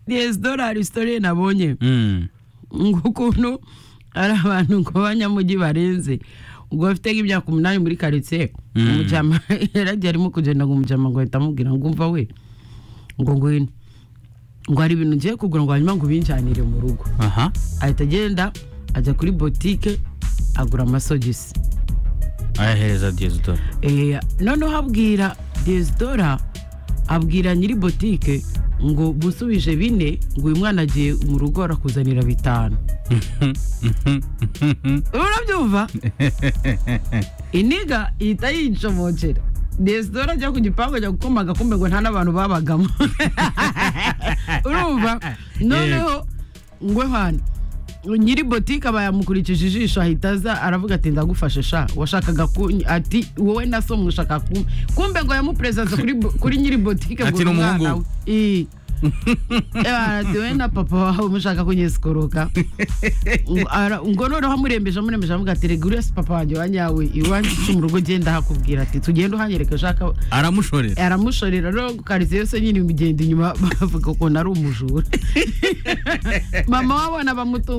resitora story nabonye ngo ukuntu ari abantu ngo b'abanyamujyi barenze ubwo bafite nk'imyaka umunani muri karitsiye umujyama yaragiye arimo kugenda ngo umujyama ngo ahita amubwira ngo umva we ngo ngwino ngo hari ibintu ngiye kugura ngo hanyuma ngo ubinjyanire mu rugo aha ahita agenda ajya kuri botike agura amasogisi ayahereza diyesidora Eh, noneho abwira desidora abwira nyiri botike ngo busubije bine ngo uyu mwana agiye mu rugo arakuzanira bitanu urabyumva iniga ihita yicomokera desidora ajya ku gipangu ajya gukoma agakombe ngo nta n'abantu babagamo urumva noneho ngwe hano nyiri botike aba yamukurikije ijisho ahita aza aravuga ati ndagufashe sha washakaga ku ati wowe na so mwashaka ku kumbe ngo yamuperezanse kuri bo- kuri nyiri botike ngo Ati, "Ni umuhungu." we Ii. Eh, ati, wowe na papa wawe mushaka kunyisikoroka Ngo ara- ngo noneho amurembeje amurembeje avuga ati rega urese papa wanjye wa nyawe iwanjye cyo mu rugo ugenda hakubwira ati tugende uhanyereka ushaka aramushorera aramushorera no karitsiye yose nyine imugenda inyuma bavuga ukuntu ari umujura mama wabona bamutunga